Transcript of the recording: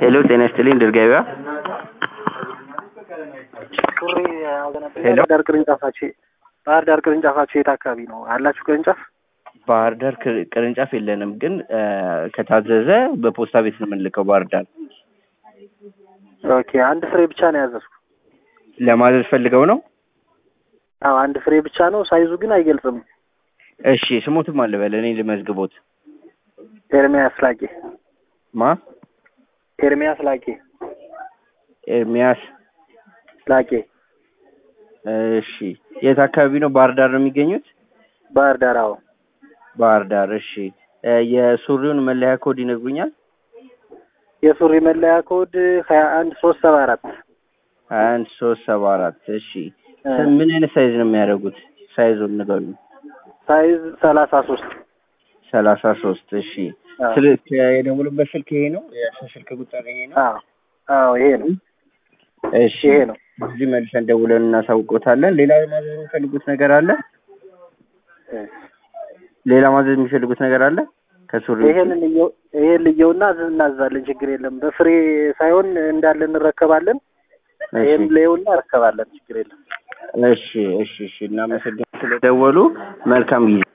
ሄሎ ጤና ይስጥልኝ ድል ገበያ ሱሪ ያዘነብ ሄሎ። ባህር ዳር ቅርንጫፋችሁ ባህር ዳር ቅርንጫፋችሁ የት አካባቢ ነው አላችሁ ቅርንጫፍ? ባህር ዳር ቅር- ቅርንጫፍ የለንም፣ ግን እ፣ ከታዘዘ በፖስታ ቤት ነው የምንልከው። ባህር ዳር ኦኬ አንድ ፍሬ ብቻ ነው ያዘዝኩ። ለማዘዝ ፈልገው ነው። አዎ አንድ ፍሬ ብቻ ነው፣ ሳይዙ ግን አይገልጽም። እሺ ስሞትም አለ በለ እኔ ልመዝግቦት። ኤርሚያስ ላቄ ማ ኤርሚያስ ላቄ ኤርሚያስ። ላቄ እሺ የት አካባቢ ነው? ባህር ዳር ነው የሚገኙት? ባህር ዳር። አዎ ባህር ዳር። እሺ እ፣ የሱሪውን መለያ ኮድ ይነግሩኛል? የሱሪ መለያ ኮድ ሀያ አንድ ሶስት ሰባ አራት ሀያ አንድ ሶስት ሰባ አራት እሺ ምን አይነት ሳይዝ ነው የሚያደርጉት? ሳይዙን ንገሩኝ። ሳይዝ ሰላሳ ሶስት ሰላሳ ሶስት እሺ ስልክ የደውሉበት ስልክ ይሄ ነው? የእርሶ ስልክ ቁጥር ይሄ ነው? አዎ አዎ ይሄ ነው እሺ ይሄ ነው። እዚህ መልሰን ደውለን እናሳውቆታለን። ሌላ ማዘዝ የሚፈልጉት ነገር አለ? ሌላ ማዘዝ የሚፈልጉት ነገር አለ? ከሱሪ ውጪ? ይሄን ልየው ይሄን ልየውና እናዛለን። ችግር የለም። በፍሬ ሳይሆን እንዳለ እንረከባለን። ይሄን እሺ ልየውና እንረከባለን። ችግር የለም። እሺ እሺ እሺ እናመሰግናለን ስለደወሉ። መልካም ጊዜ